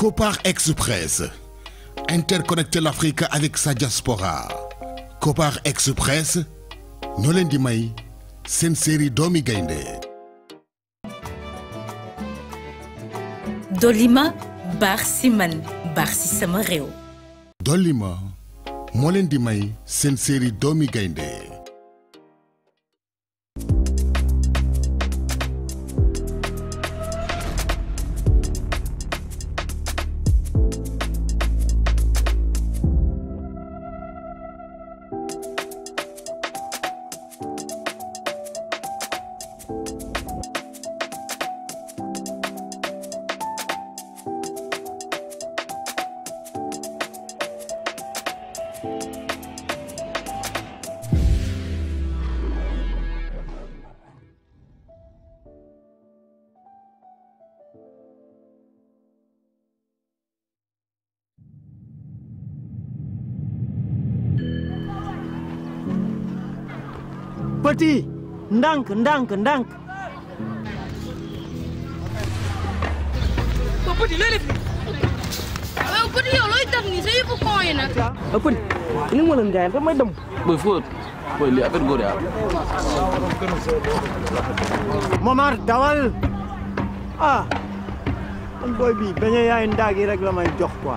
Copar Express. Interconnecter l'Afrique avec sa diaspora. Copar Express. ñoo leen di may seen série doomi gaynde Dolima baax si man baax si sama réew. Dolima moo leen di may seen série doomi gaynde petit ndànk ndànk ndànk ba petit looy def yow petit yow looy def nii sa yëfu koo yi nag a petit li ma leen jaay damay dem Boy fóot boy lii affaire góor yaa Momar dawal ah man booy bi bañ yaay ndaag yi rek la may jox quoi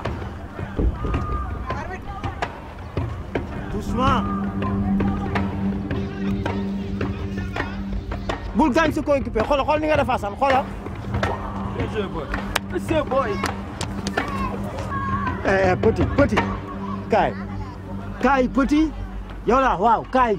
doucement bul gaañ sa coéquipier xoolal xool ni nga def Assane xoolal monsieur boy eh eh petit petit kaay kaay petit yow la waaw kaay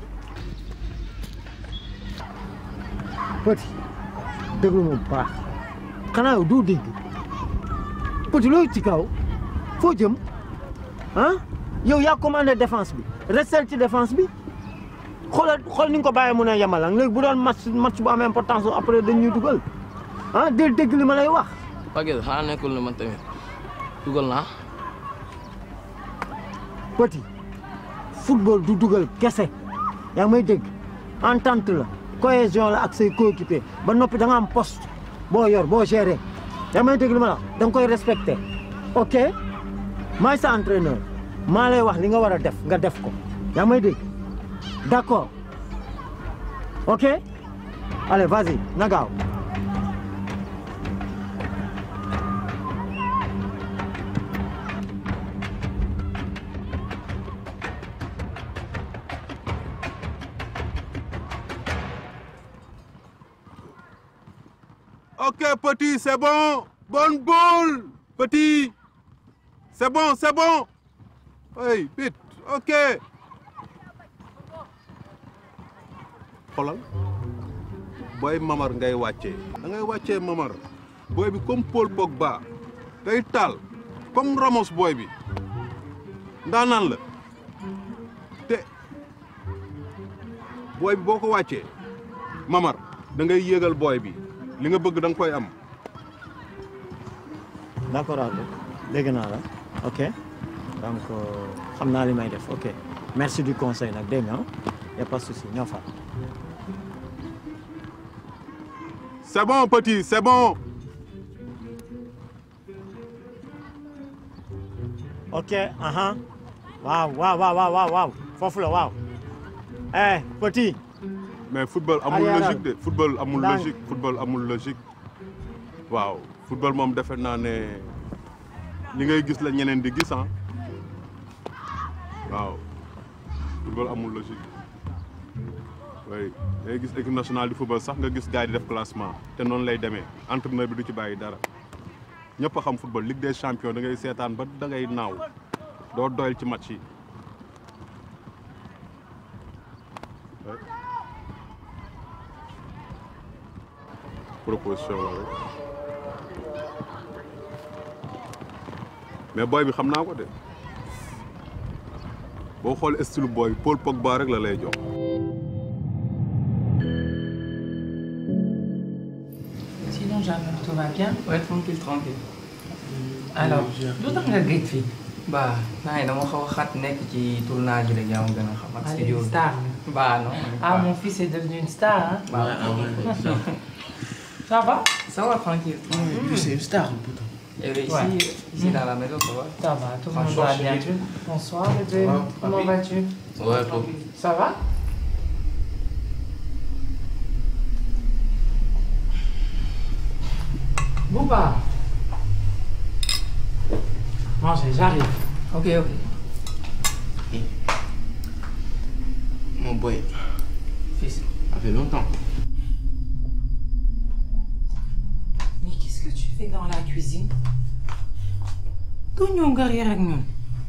petit déglu ma bu baax xanaa yow doo dégg petit looy ci kaw foo jëm ah yow yaa commandé défense bi restel ci défense bi xoolal xool ni nga ko bàyyee mu ne yemalang léegi bu doon match match bu am importance après dañuy dugal ah del dégg li ma lay wax Paguet xanaa nekkul ne man tamit dugal naa petit football du dugal kese yaa ngi may dégg entente la cohésion la ak say coéquipier ba noppi da nga am poste boo yor boo géré yaa ngi may dégg li ma la wax da nga koy respecté ok maay sa entraîneur maa lay wax li nga war a def nga def ko yaa ngi may dégg d'accord ok allez vas-y na gaaw Ok, petit, c'est bon. Bonne boule. Petit. C'est bon, c'est bon. Oui, vite. Ok. xoolal booy mamar ngay wàccee da ngay wàccee mamar booy bi comme Paul Pogba day taal comme Ramos booy bi ndaanaan la te booy bi boo ko wàccee mamar da ngay yéegal booy bi li nga bëgg da nga koy am d'accord Aldo dégg naa la ok donc xam naa li may def ok merci du conseil nag dégg nga y a pas de souci ñoo fa c'est bon petit c'est bon ok aha waaw waaw waaw waaw waaw waaw foofu la waaw eh petit mais football amul Arrière. logique de football amul Ndànk. logique football amul logique waaw football moom defe naa ne li ngay gis la ñeneen di gis ah waaw football amul logique oui day gis équipe nationale di football sax nga gis gars yi di def classement te noonu lay demee entraîneur bi du ci bàyyi dara ñëpp a xam football Ligue des champions da ngay seetaan ba da ngay naaw doo doyal ci match yi Ouais. proposition la rek mais booy bi xam naa ko de boo xool style booy bi Paul Pogba rek la lay jox. Sinon, Jeanne, tout va bien Ouais, tranquille, tranquille. Alors, lu tax nga géej fii Bah, naa yi dama xaw a xat nekk ci tournage bi rek yaa ma gën a xam ak Allez, studio bi. star. Bah non. Ah, mon fils est devenu une star, hein Bah, Ça va ça va tranquille. C'est une star, putain. Et ici, Ouais. ici dans la maison, ça va Ça va, tout le monde Franchement, va je bien. suis- Bonsoir, bébé. Ouais, Comment papi. vas-tu Ouais, papi. Ça va Bouba Mangez, j'arrive. Ok, ok. Mon boy. Fils, ça fait longtemps. Mais qu'est-ce que tu fais dans la cuisine Tout ñëw nga reer ak ñun.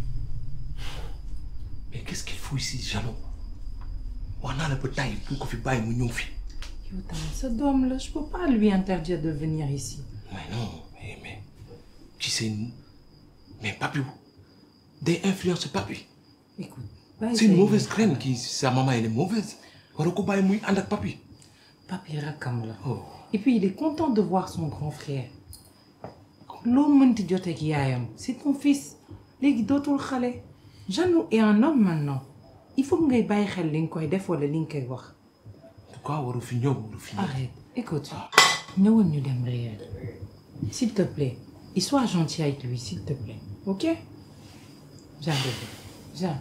mais qu'est-ce qu'il faut ici Jano wax naa la ba tàyyi pour ko fi bàyyi mu ñëw fi Yow tamit sa doom la, je peux pas lui interdire de venir ici. mais non mais mais tu sais mais papi day influence papi Écoute, bàyyi c'est une say- mauvaise graine qui sa maman elle est mauvaise war ko bàyyi muy ànd ak papi Papi rakkam la. oh Et puis il est content de voir son grand frère. loo mënti jotee ak yaayam c'est ton fils léegi dootul xale. Janou est un homme maintenant il faut que ngay bàyyi xel li nga koy def wala li nga koy wax. pourquoi waru fi ñëw waru fi ñëw Arrête, écoute. ñëwal ñu dem réel. S'il te plaît, et sois gentil avec lui, s'il te plaît. Ok? Viens, bébé. Viens.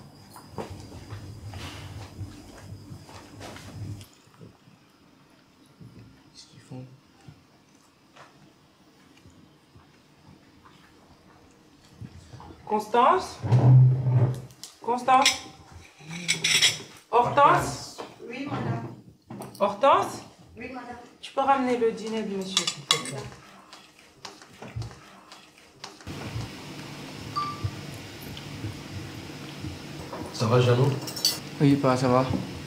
Qu'est-ce qu'ils font Constance? Constance? Hortense? Oui, madame. Hortense? Oui, madame. Tu peux ramener le dîner de monsieur, s'il te plaît. ça va Jano Oui, pas, ça va.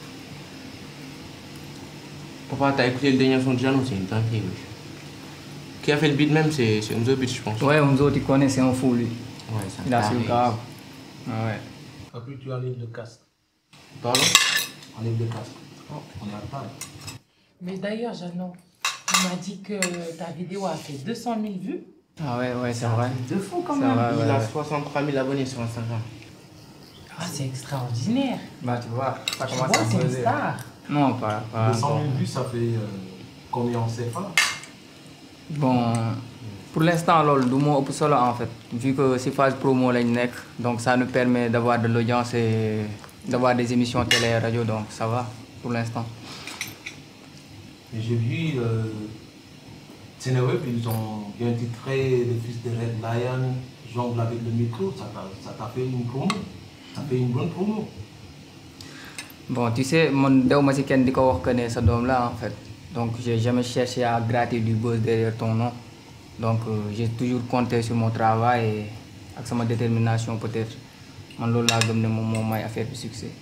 Papa, t'as écouté le dernier son de Jeannot, c'est une dinguerie, oui. Qui a fait le beat même, c'est c'est Umzo Beat, je pense. Ouais, Omzo, tu connais, c'est un fou, lui. Ouais, ça Il a su le grave. Ah ouais. papi tu enlèves le casque Pardon enlève le casque on est à table Mais d'ailleurs, Jeannot, il m'a dit que ta vidéo a fait 200 000 vues. Ah ouais, ouais, c'est vrai. De fou quand C'est même. vrai, ouais, Il a ouais. 63 000 abonnés sur Instagram. Ah, c'est extraordinaire. Bah, tu vois, ça Tu commence vois, à c'est une poser. star. Non, pas, pas 200 encore. 000 vues ça fait euh, combien en CFA Bon, pour l'instant, lol, du moins au solo en fait. Vu que c'est phase promo lañ nekk, donc ça nous permet d'avoir de l'audience et d'avoir des émissions télé et radio, donc ça va pour l'instant. Et j'ai vu euh, Sénéweb, ils ont bien titré Le fils de Red Lion, jongle avec le micro, ça t'a ça t'a fait une promo. Ça fait une bonne promo. Bon, tu sais, man dew ma si kenn di ko wax que ne sa doom la en fait. Donc j'ai jamais cherché à gratter du buzz derrière ton nom. Donc euh, j'ai toujours compté sur mon travail et ak sama détermination peut-être. Man loolu laa gëm ne moom moo may affaire bi succès.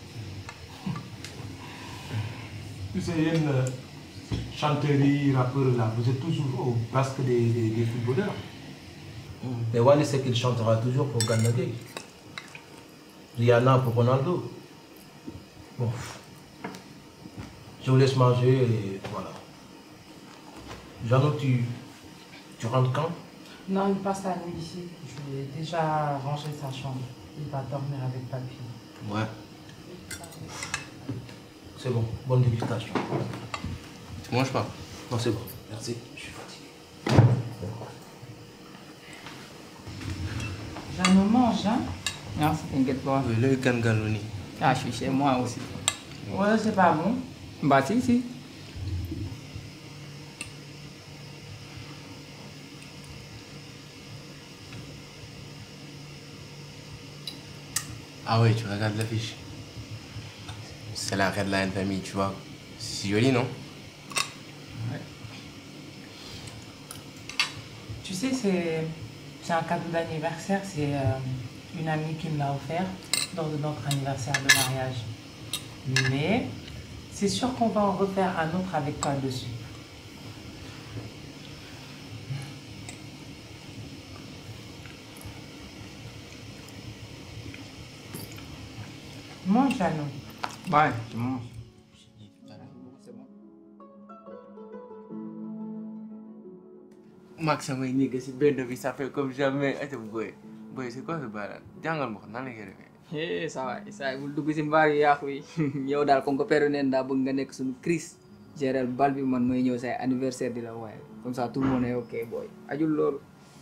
Tu sais, il y a une euh, chanterie, rappeur là, vous êtes toujours au basque des, des, des footballeurs. Mais Wally sait qu'il chantera toujours pour Gana Gueye. Rihanna pour Ronaldo. Bon. Je vous laisse manger et voilà. Jeannot, tu, tu rentres quand Non, il passe la nuit ici. Je lui ai déjà rangé sa chambre. Il va dormir avec papy. Ouais. C'est bon, bonne dégustation. Tu manges pas Non, c'est bon, merci. Je suis fatigué. Jeannot mange, hein Non, t'inquiète pas. Oui, le Gangaloni. Ah, je suis chez moi aussi. Ouais, c'est pas bon. Bah si, si. Ah ouais, tu regardes l'affiche. C'est la Red Lion Family, tu vois. C'est joli, non Tu sais, c'est c'est un cadeau d'anniversaire. C'est euh, une amie qui me l'a offert lors de notre anniversaire de mariage. Mais c'est sûr qu'on va en refaire un autre avec toi dessus. Mange, Jeannot. Ouais, tu manges. C'est bon. Max samay nigga si benn bi ça fait comme jamais ate boy boy c'est quoi ce balan jàngal ma ko nan la koy defee Eh, ça va, ça bul dugg si mbaar yi yàqu yi. yow daal comme que peru neen daa bëgg nga nekk suñu Chris. gérer bal bi man mooy ñëw say anniversaire di la waaye comme ça tout le monde est ok boy ajul loolu.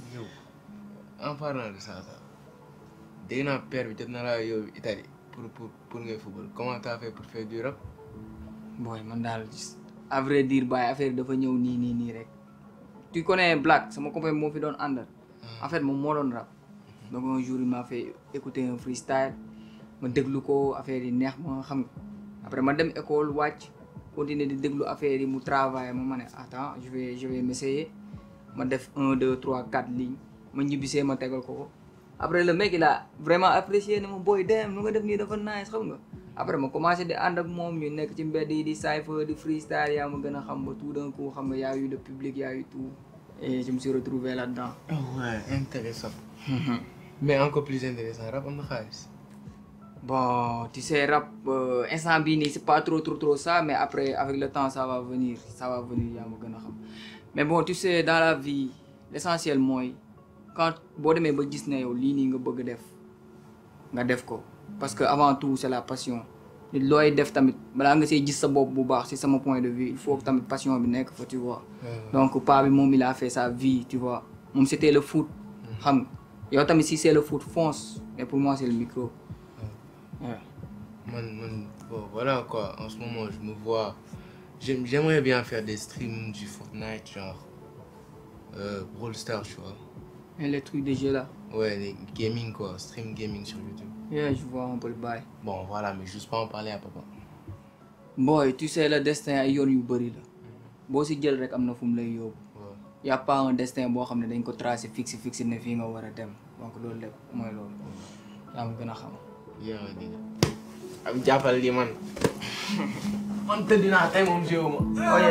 yow en parlant de ça sax dégg naa père bi jot na laa yow Italie pour pour pour ngay football comment t'as fait pour faire du rap. boy man daal à vrai dire baay affaire dafa ñëw nii nii nii rek tu connais Black sama copain moo fi doon àndal en fait moom moo doon rap donc un jour il m'a fait écouter un freestyle ma déglu ko affaire yi neex ma xam nga après ma dem école wàcc continuer di déglu affaire yi mu travail ma ma ne attends je vais je vais m'essayer ma def un deux trois quatre lignes ma ñibbisee ma tegal ko ko après le mec il a vraiment apprécié ne ma booy dem nu nga def nii dafa nice xam nga après ma commencé di ànd ak moom ñu nekk ci mbedd yi di cypher di freestyle yaa ma gën a xam ba tout d'un coup xam nga y a eu le public y a eu tout et je me suis retrouvé là-dedans. ouais intéressant mais encore plus intéressant rap am na xaalis. bon tu sais rap euh, instant bii nii c'est pas trop trop trop ça mais après avec le temps ça va venir ça va venir yaa ma gën a xam mais bon tu sais dans la vie l'essentiel mooy quand boo demee ba gis ne yow lii nii nga bëgg def nga def ko parce que avant tout c'est la passion nit looy def tamit balaa nga see gis sa bopp bu baax si sama point de vue il faut que tamit passion bi nekk fa tu vois donc pa bi moom il a fait sa vie tu vois moom c'était le foot xam nga yow tamit si c'est le foot fonce mais pour moi c'est le micro Ouais. Man, man, bon, voilà quoi. En ce moment, je me vois. j'aime- J'aimerais bien faire des streams du Fortnite, genre. Euh, Brawl Stars, tu vois. Et les trucs de jeu là. Ouais, les gaming quoi. Stream gaming sur YouTube. Yeah, je vois un peu le bail. Bon, voilà, mais juste pas en parler à papa. boy tu sais le destin ay yoon yu bëri la boo si jël rek am na fu mu lay yóbbu y a pas un destin boo xam ne dañ ko tracé fixe fixe ne fii nga war a dem donc loolu lépp mooy loolu yaa ma gën a xam yaa ngi dégg. am jàppal li man. man tëdd naa tey moom jéewu ma. oye.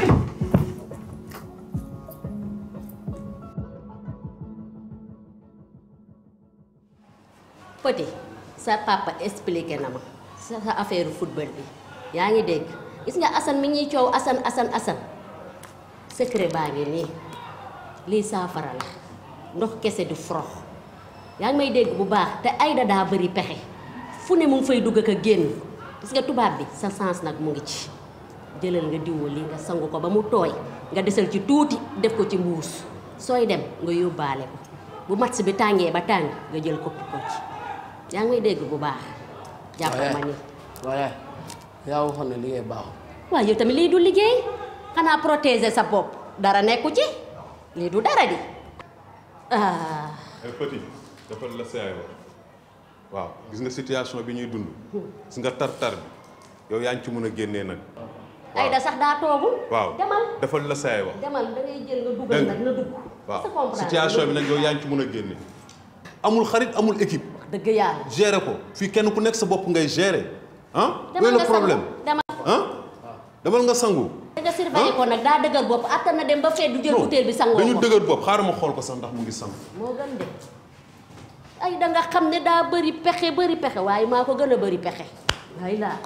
Petit sa papa expliqué na ma sa sa affaire football bi yaa ngi dégg gis nga Assane mi ñuy coow Assane Assane Assane secret baa ngi nii lii saafara la ndox kese du forox yaa ngi may dégg bu baax te Aïda daa bëri pexe fu ne mu ngi fay dugg ak a génn gis nga tubaab bi sa sens nag mu ngi ci jëlal nga diwoo lii nga sangu ko ba mu tooy nga desal ci tuuti def ko ci mbuus sooy dem nga yóbbaale ko bu match bi tàngee ba tàng nga jël kopp ko ci yaa ngi may dégg bu baax jàppal ma ni waaye yaa waxoon ne liggéey baaxul waaw yow tamit lii du liggéey xanaa protéger sa bopp dara nekku ci lii du dara di ah ay petit dafa la saay wax waaw gis nga situation bi ñuy dund gis nga tar-tar bi yow yaa ngi ci mën a génnee nag Aïda sax daa toogul waaw demal dafa la saay wax demal da ngay jël nga dugal Dégg nag na dugg waaw sa comprendre situation bi nag yow yaa ngi ci mën a génne amul xarit amul équipe dëgg yàlla gérer ko fii kenn ku nekk sa bopp ngay gérer ah demal loolu nga le problème sangu demal ah demal nga sangu da nga surveiller ko nag daa dëgër bopp attan na dem ba fee du jël Non, butéel bi sangoo dañu ko dëgër bopp xaaral ma xool ko sax ndax mu ngi sangu moo gën de ay da nga xam ne daa bëri pexe bëri pexe waaye maa ko gën a bëri pexe ay laa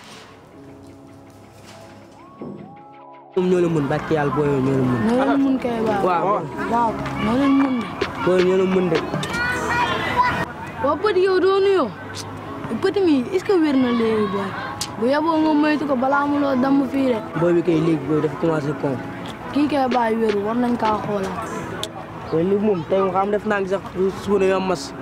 moom ñoo la mën barke yàlla booyoo ñoo la mën. ñoo leen mun kay waaw. waaw waaw ñoo leen mun de. booy ñoo la mën de. waaw Petit yow doo nuyoo. Petit mi est-ce que wér na léegi booy. bu yeboo nga moytu ko balaa mu loo damm fii de. booy bi kay léegi booy dafa commencé kon. kii kay bàyyi wéru war nañ kaa xoolaat. booy li moom tey nga xam def naa ngi sax suba na am mas.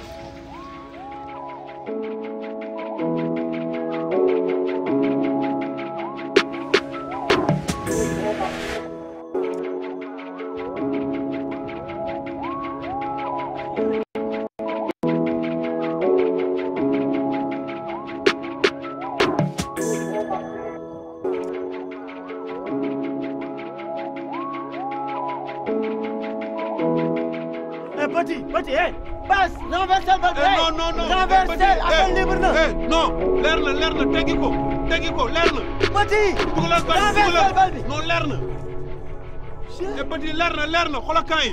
Eh, petit, petit, eh, passe, renverse le bal. Eh, non, non, non. Renverse, Petit, eh, appel libre na. eh, non, leer na, leer na, teggi ko, teggi ko, leer na. Petit, dugalal bal bi, renverse dugalal. le bal bi. non leer na. Eh, petit, leer na, leer na, xoolal camp yi.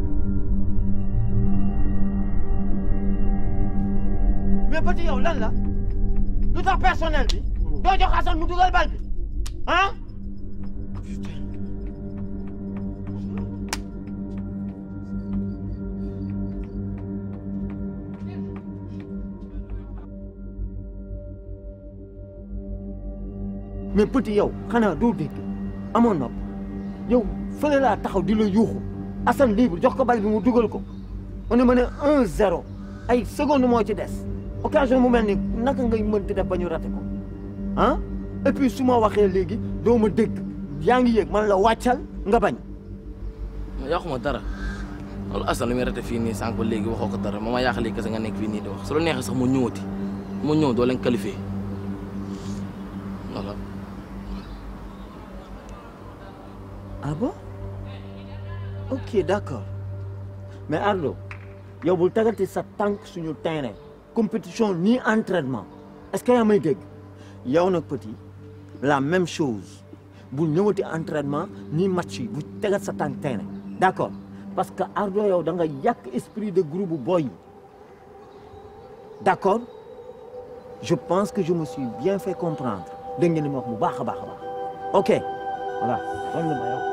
mais petit yow lan la sax personnel bi doo jox Assane mu dugal bal bi ah mais petit yow xanaa doo dégg amoon nopp yow fële laa taxaw di la yuuxu Assane libre jox ko bal bi mu dugal ko on est mené 1-0 ay seconde moo ci des occasion mu mel ni naka ngay mënti def ba ñu raté ko ah et puis su ma waxee léegi doo ma dégg yaa ngi yëg man la wàccal nga bañ. ma yàquma dara loolu Assane lu muy rate fii nii sànq ba léegi waxoo ko dara ma ma yàq léegi kese nga nekk fii nii di wax su la neexee sax mu ñëwati mu ñëw doo leen qualifié voilà. ah bon ok d'accord mais Ardo yow bul tagati sa tànk suñu terrain compétition ni entraînement est-ce que yaa may dégg yow nag petit la même chose bul ñëwati entraînement ni match yi bu tegat sa tànk terrain d'accord parce que Ardo yow da nga yàq esprit de groupe boy yi d'accord je pense que je me suis bien fait comprendre dégg ngeen li ma wax bu baax a baax a baax ok voilà kon ma yow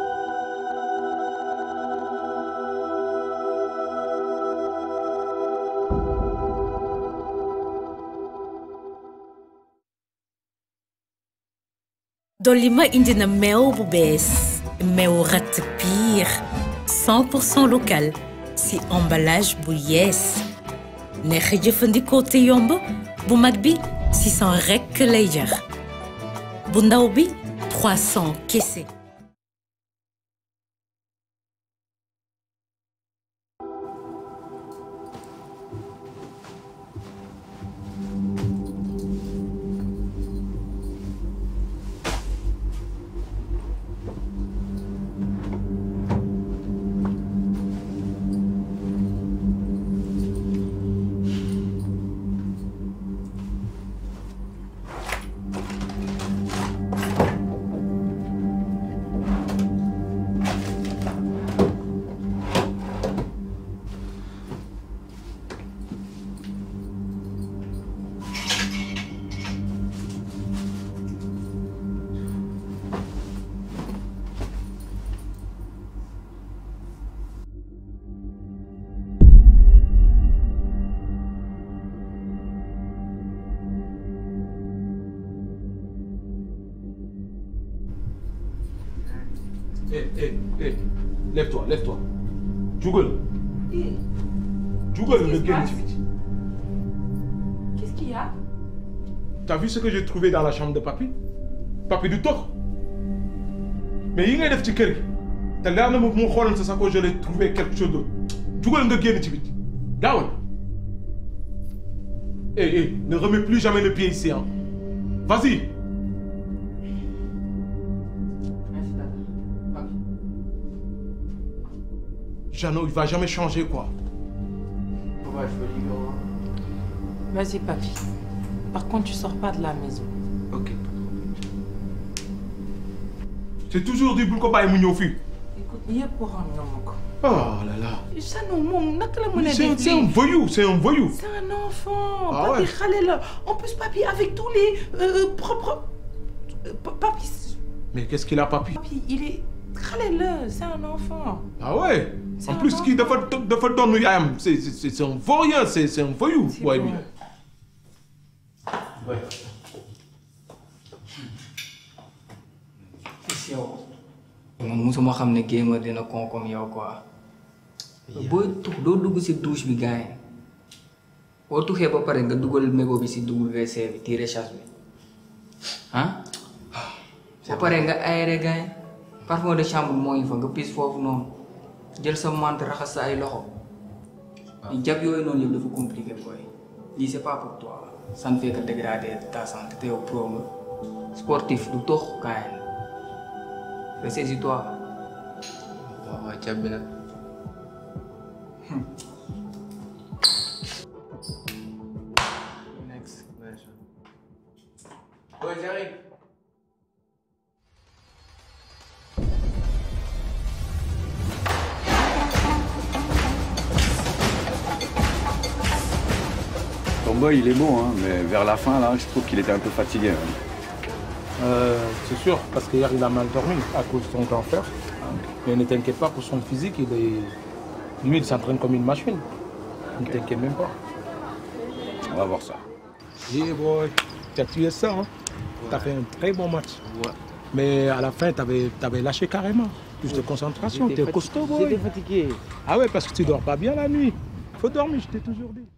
dolli ma indi na meew bu bees meew ratt piir 100 pour cent local si emballage bu yees neex a jëfandikoo te yomb bu mag bi 600 rekk lay jar bu ndaw bi 300 kese Hé, hé, hé, lève-toi, lève-toi. Jugal. Jugal, Qu'est-ce le qui se gars. passe Qu'est-ce qu'il y a T'as vu ce que j'ai trouvé dans la chambre de papy Papy du tox. Mais yi ngay def ci kër gi te leer na ma bu mu xooloon sa sacoche je l'ai trouvé quelque chose d'autre. Jugal nga génn ci biti. Gaawal. Hé, hé, ne remets plus jamais le pied ici, hein. Vas-y. Jeannot, il va jamais changer, quoi. Vas-y, papy. Par contre, tu sors pas de la maison. Ok. C'est toujours dit bul ko bàyyi mu ñëw fii. Écoute, yëpp waxoon nga ma ko. Oh là là. Sano moom naka la mën a C'est un, def c'est un lii voyou, c'est un voyou. C'est un enfant. Ah papi ouais. xale la. En plus, papi, avec tous les euh, propres. euh, pa- Papi, Mais qu'est-ce qu'il a, papy papi, il est. xale la, c'est un enfant. Ah ouais C'est En un plus, enfant. kii dafa dafa doon yaayam. C'est c'est c'est un vaurien, c'est c'est un voyou, boy bi. Ouais. Gis yow. man musuma xam ne gamer dina kon comme yow quoi. booy tux doo dugg si douche bi gars yi. boo tuxee ba pare nga dugal mégo bi si WC bi tiré chasse bi. ah. ba pare nga aéré gars yi. parfum de chambre moo ngi fa nga pis foofu noonu. jël sa mante raxas sa ay loxo. di jab yooyu noonu yëpp dafa compliqué boy. lii c'est pas pour toi. ça ne fait que dégrader ta santé te yow pro nga. sportif du tox gars yi. Ressaisis-toi. waaw waaw càbbi na. Next. Ouais, j'arrive. combat, il est bon, hein, mais vers la fin, là, je trouve qu'il était un peu fatigué. hein. Euh, c'est sûr, parce qu'hier il a mal dormi à cause de son grand frère. Mais ne t'inquiète pas pour son physique, il est... lui il s'entraîne comme une machine. Ne t'inquiète même pas. On va voir ça. Yeah boy, tu as tué ça, hein Tu as fait un très bon match. Mais à la fin, tu avais, lâché carrément. Plus de concentration, tu es J'étais costaud, fati- boy. J'étais fatigué. Ah ouais, parce que tu dors pas bien la nuit. Faut dormir, je t'ai toujours dit.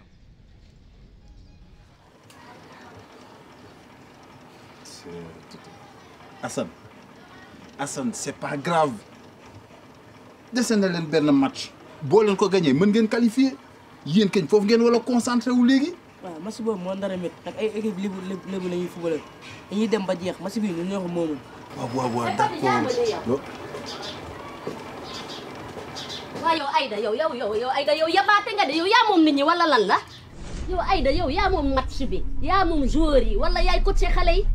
Assane Assane c'est pas grave dese na leen benn match boo leen ko gagné mën ngeen qualifier yéen kañ foofu ngeen wala concentré wu léegi. waaw match boobu moo ndara métti ak ay équipe lébu lébu lébu la ñuy footballé dañuy dem ba jeex match bi ñun ñoo ko moomoon. waaw waaw waaw d'accord. waa yow Aïda yow yow yow yow Aïda yow yabaate nga de yow yaa moom nit ñi wala lan la yow Aïda yow yaa moom match bi yaa moom joueur yi wala yaay coaché xale yi.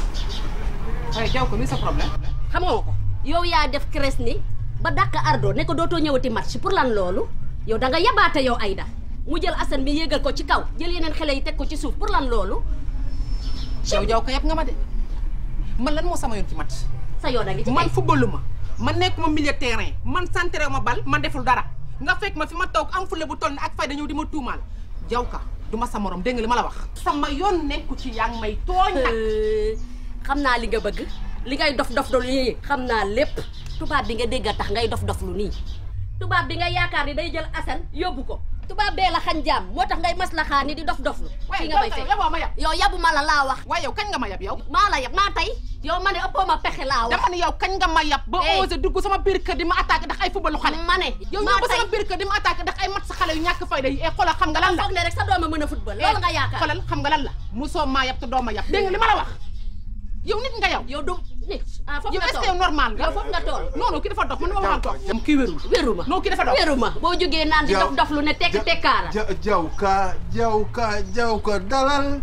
waaye jaw ko mi sa problème. xam nga ko yow yaa def crèche ni ba dàq ardo ne ko dootoo ñëwati match pour lan loolu yow da nga yabaate yow Aïda mu jël Assane bi yéegal ko ci kaw jël yeneen xale yi teg ko ci suuf pour lan loolu. yow jaw ko yëpp nga ma de man lan moo sama yoon ci match. sa yoon a ngi ci man footballu ma man nekkuma milieu terrain man centré ma bal man deful dara nga fekk ma fi ma toog am fule bu toll ne ak fayda ñëw di ma tuumaal jaw ka du ma sa morom dégg nga li ma la wax. sama yoon nekku ci yaa ngi may tooñ nag. xam naa li nga bëgg li ngay dof dof lu nii xam naa lépp tubaab bi nga dégg a tax ngay dof dof lu nii tubaab bi nga yaakaar ni day jël Assane yóbbu ko tubaab bee la xañ jaam moo tax ngay maslaxaa ni di dof dof lu fii nga may fekk yaboo ma yab yow yabu ma la laa wax waaye yow kañ nga ma yab yow maa la yab maa tey yow ma ne ëppoo ma pexe laa wax dama ne yow kañ nga ma yab ba osé dugg sama biir kër di ma attaqué ndax ay footballu xale ma ne yow maa ñëw ba sama tey. biir kër di ma attaqué ndax ay mat sa xale yu ñàkk fayda yi e xoolal xam nga lan la foog ne rek sa dooma mën a football loolu nga yaakaar xoolal xam nga lan la musoo maa yab te doo ma yab dégg nga li ma la wax yow nit nga yow yow du nit ah foofu yow nga est-ce que toll yow normal nga yow foofu nga toll non non ki dafa dox man ma waxal toog moom kii wérul wéru ma non kii dafa dox wéru ma boo jógee naan di Jaw- dof dof lu ne tekk tekkaara ja jaw ka jaw ka jaw ka dalal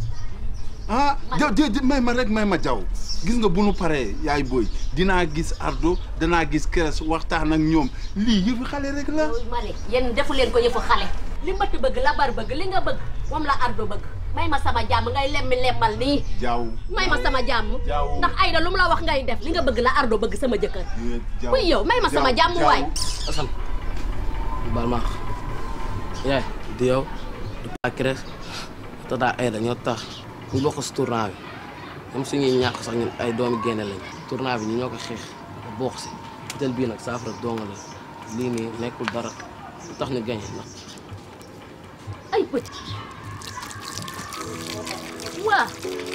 ah jaw di di may ma rek may ma jaw gis nga bu nu paree yaay booy dinaa gis ardo danaa gis keres waxtaan ak ñoom lii yëfi xale rek la. ma ne yéen defu leen ko yëfu xale li mbëtt bëgg la bar bëgg li nga bëgg moom la ardo bëgg may ma sama jàmm ngay lemmi lemmal nii jaw may ma sama jàmm ndax Aïda lu mu la wax ngay def li nga bëgg la ardo bëgg sama jëkkër jaw buy yow may ma sama jàmm waay Assane baal ma yaay du yow du paa Crès tata Aïda ñoo tax ñu bokk si tournoi bi même suñuy ñàkk sax ñun ay doomi génne lañ tournoi bi ñu ñoo ko xeex bokk si jël bii nag saafara donga la lii nii nekkul dara lu tax ñu gañe ndax ay petit waa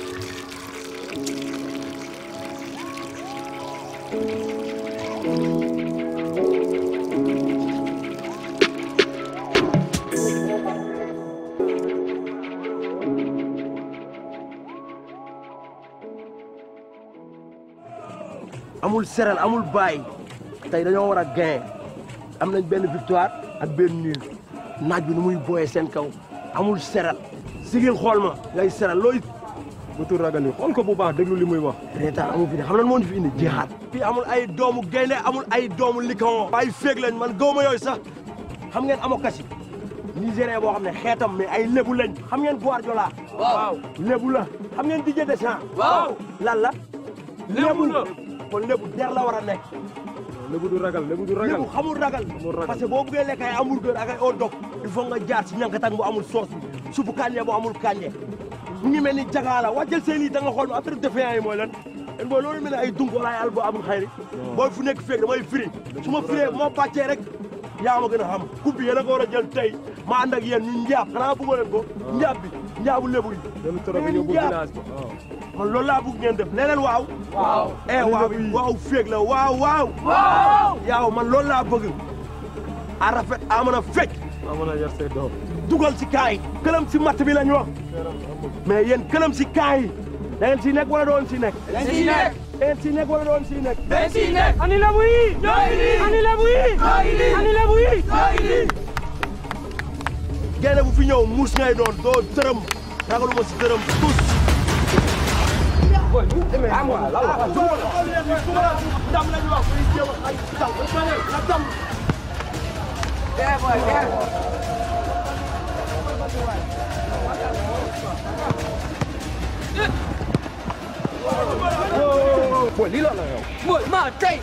amul seral amul bàyyi tey dañoo war a gain am nañ benn victoire ak benn nul naaj bi nu muy booyee seen kaw amul seral sigil xool ma ngay seral looy bu tur ragal yi xool ko bu baax déglu li muy wax reetaan amul fi ne xam lan moo ñu fi indi jeexaat fii amul ay doomu gaynde amul ay doomu likon ay féeg lañ man gawma yooyu sax xam ngeen amokasi nigérien boo xam ne xeetam mais ay lébu lañ xam ngeen Guardiola waaw lébu la xam ngeen Didier Deschamps waaw lan la lébu la kon lébu der la war a nekk lébu du ragal lébu du ragal lébu xamul ragal parce que boo buggee lekk ay hamburger ak ay hot dog il faut nga jaar si ñankatang bu amul sauce bi suppu kànja bu amul kànja mu ngi mel ni jagaala wàccal seen i da nga xool ma affaire défiant yi mooy lan en booy loolu mel ne ay dung wala ay albo amul xayri booy fu nekk feeg damay firi su ma firee moo bàccee rek yaa ma gën a xam coupe bi yéen a ko war a jël tey ma ànd ak yéen ñu njaab xanaa bëggoo leen ko njaab bi njaabu lébu yi ngeen njaab man loolu laa bëgg ngeen def nee leen waaw waaw eh waaw waaw féeg la waaw waaw waaw yaaw man loolu laa bëgg a rafet a mën a fecc a mën a yar say doom dugal si kaa yi këlam si matt bi lañ wax mais yéen këlam si kaa yi da ngeen si nekk wala doon si nekk dañ siy nekk. da ngeen si nekk wala doon si nekk dañ siy nekk. ani lebu yi ñoo ngi nii. ani lebu yi ñoo ngi nii. ani lebu yi ñoo ngi nii. gaynde bu fi ñëw muus ngay doon doo dërëm ragaluma si dërëm tous ndam lañu wax muy jéem a ay taw na dam booy lii la la yow booy maa tey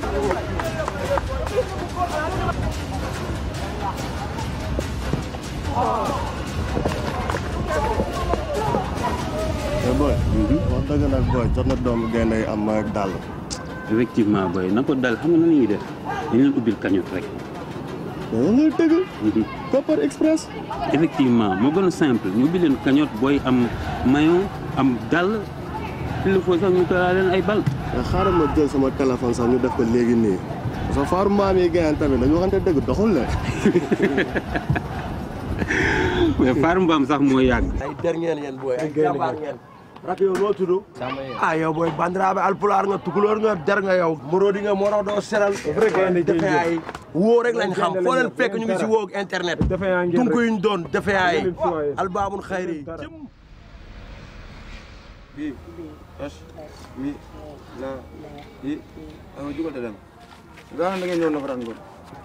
mais booy. wax dëgg nag booy jot na doomu gaynde yi am ak dàll. effectivement booy na ko dal xam nga nan la ñuy def dañu leen ubbil cagnotte rek. da ngay dëgg. Kopar Express. effectivement moo gën a simple ñu ubbil leen cagnotte booy am maillot am dàll il faut sax ñu tolaa leen ay bal. mais xaaral ma jël sama téléphone sax ñu def ko léegi nii parce que faaru maam yi gayaan tamit dañu waxante dëgg doxul la. mais faaru mbaam sax moo yàgg. ay der ngeen yéen booy ay jàmbaar ngeen rak yow noo tudd ah yow booy bandiraaɓe alpulaar nga tukulóor nga der nga yow morodi nga moo tax doo seral defe ay woo rek lañ xam foo leen fekk ñu ngi si woo ak internet tunku yuñ doon defe ay albabun xayri bi es mi la i awa jugal te dem gaa da ngeen ñëw nafaraan ngoon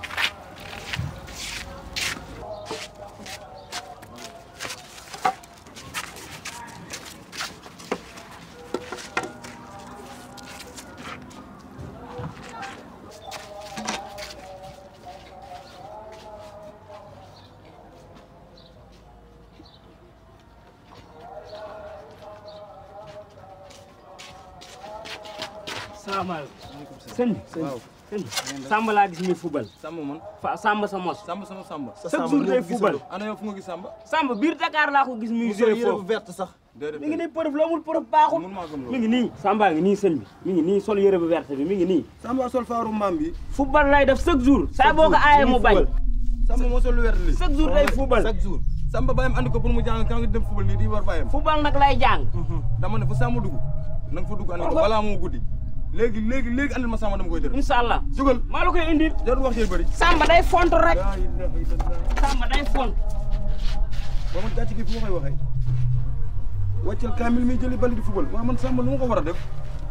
salaamaaleykum sëñ bi sëñ bi Samba laa gis muy fubal. Samba man fa Samba sa mos. Samba sama Samba. chaque jour day fubal. ana yow fu nga gis Samba. Samba biir Dakar laa ko gis muy joué foofu. verte sax. mi ngi nii preuve la amul preuve baaxul. mi ngi nii Samba ngi nii sëñ bi mi ngi nii sol yére bu verte bi mi ngi nii. Samba sol faaru mbaam bi. fubal lay def chaque jour. saa boo ko aayee mu bañ. Samba moo sol lu verte li. chaque jour day fubal. chaque jour. Samba bàyyam andi ko pour mu jàng kan nga dem fubal nii di war bàyyam. fubal nag lay jàng. dama ne fu Samba dugg na nga fa dugg andi ko balaa moo guddi léegi léegi léegi andil ma Samba dama koy dër. incha allah jugal maa la koy indil. jarul wax yéen bëri. Samba day font rek. Samba day font. ba man gàcce gi fu ma koy waxee. wàccal kaamil mi jëli bali di fubal waaw man Samba lu ma ko war a def.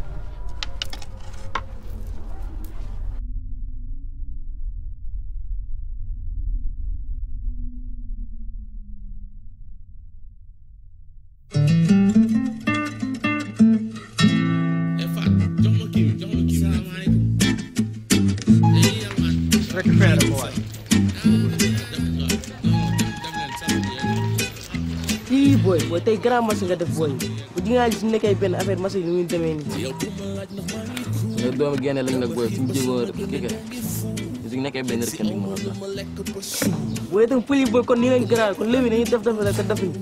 récupéré ko waay. ii booy booy tey grand match nga def booy bu di nga gis su nekkee benn affaire match yi ni muy demee nii. nga doomu génne lañ nag booy suñu jéegoo kii ka su nekkee benn rek kenn du mën a def. booy itam pël yi booy kon nii lañ grand kon léegi dañuy def def rek def ñu.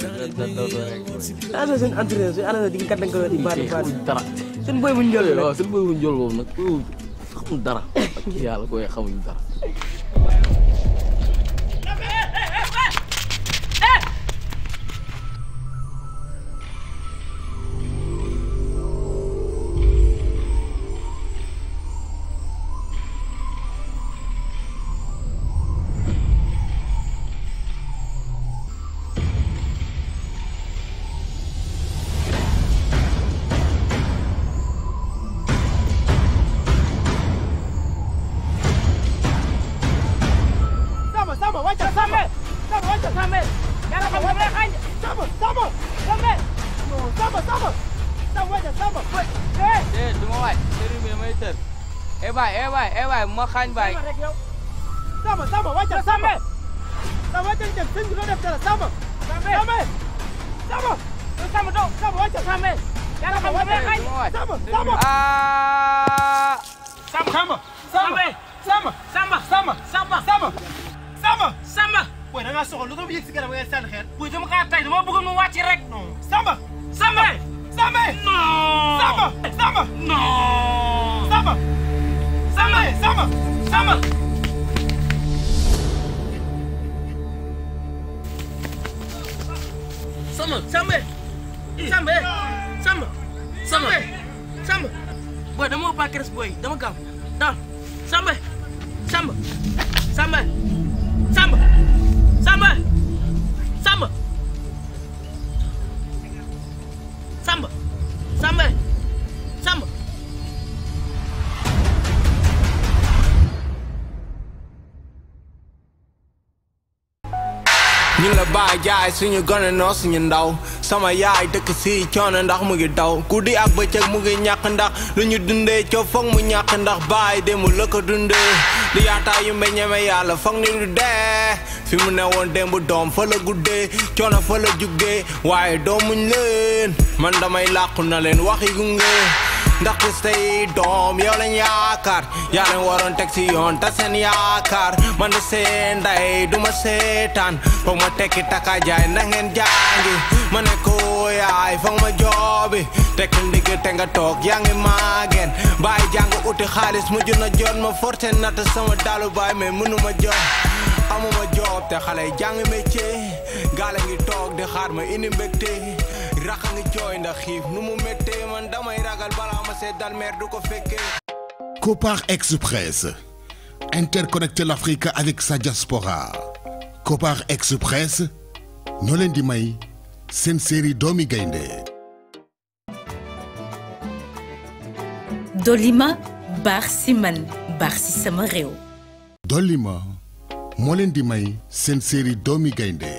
ah seen entraîneur suñu entraîneur di nga gàttal ko di baati baati dara. seen booy bu ñu jël waaw seen booy bu ñu jël boobu nag xamul dara ak yàlla koy xamuñ dara. Samba Samba wàccal Samba Samba wàccal Samba yàlla xam nga bu lay xañ Samba Samba Samba Samba Samba Samba wàccal Samba eh eh du ma waay sëriñ bi damay tër eh baay eh baay eh baay bu ma xaañ baay Samba Samba wàccal Samba Samba wàccal jëm sëñ bi doo def dara Samba Samba Samba Samba doo Samba wàccal Samba yàlla xam nga bu lay xañ Samba Samba ah Samba Samba Samba Samba Samba Samba Samba Samba Samba Samba booy da ngaa soxla lu tax mu yëg si kanam nga sànni xeer booy dama kaa tay dama bëggoon mu wàcc rek Samba Samba Samba non Samba Samba non Samba Samba Samba Samba Samba Samba Samba Samba Samba Samba booy dama woo Paa booy dama gaaw daal Samba Samba Samba Samba Samba Samba Samba Samba Samba ñu la bàyyi jaay suñu gone noo suñu ndaw sama yaay dëkk si coono ndax mu ngi daw guddi ak bëccëg mu ngi ñàkk ndax lu ñu dundee coow foog mu ñàkk ndax bàyyi démb la ko dundee di yaataa yu mbe ñeme yàlla foog ni du dee fi mu ne woon démb doom fa la guddee coono fa la juggee waaye doomuñ leen man damay làqu na leen waxi gunge ndaxte say doom yow lañ yaakaar yaa leen waroon teg si yoon ta seen yaakaar man de seen nday du ma seetaan foog ma tekki taka jaay ndax ngeen jàngi ma ne ko yaay foog ma joobi tekki ndigg te nga toog yaa ngi maageen bàyyi jàng uti xaalis mujj na jot ma forcé natt sama dalu baay mais mënu ma jot amuma job te xale yi jàng métier gaale ngi toog di xaar ma indi mbégte raxa ngi jooy ndax xiif nu mu méttee man damay ragal balaa ma seet dal meer du ko fekkee Copar Express. Interconnecter l'Afrique avec sa diaspora. Copar Express. ñoo leen di may seen série doomi gaynde Dolima baax si man baax si sama réew. Dolima moo leen di may seen série doomi gaynde